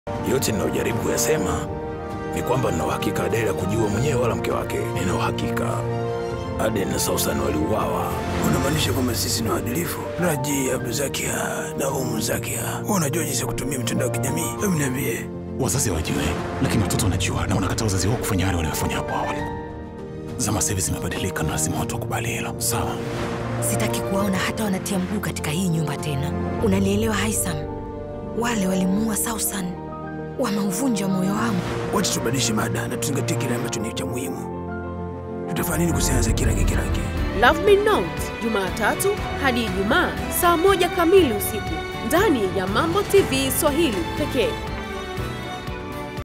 Yote ninayojaribu kuyasema ni kwamba nina uhakika Adele kujua mwenyewe wala mke wake. Nina uhakika Aden na Sausan waliuawa. Unamaanisha kwamba sisi ni waadilifu? Raji, Abduzakia na Umu Zakia, wewe unajua jinsi ya kutumia mitandao ya kijamii? Hebu niambie. Wazazi hawajui, lakini watoto wanajua na wanakataa wazazi wao kufanya yale waliyofanya hapo awali. Zama sasa hivi zimebadilika na lazima watu wakubali hilo, sawa? Sitaki kuwaona hata wanatia mguu katika hii nyumba tena. Unanielewa Haisam? Wale walimuua Sausan, wameuvunja moyo wangu. Wacha tubadilishe mada na tuzingatie kile ambacho ni cha muhimu. Tutafanya nini kuhusiana na Kiragi Kiragi? Love Me Not Jumatatu hadi Ijumaa saa moja kamili usiku ndani ya Mambo TV Swahili pekee.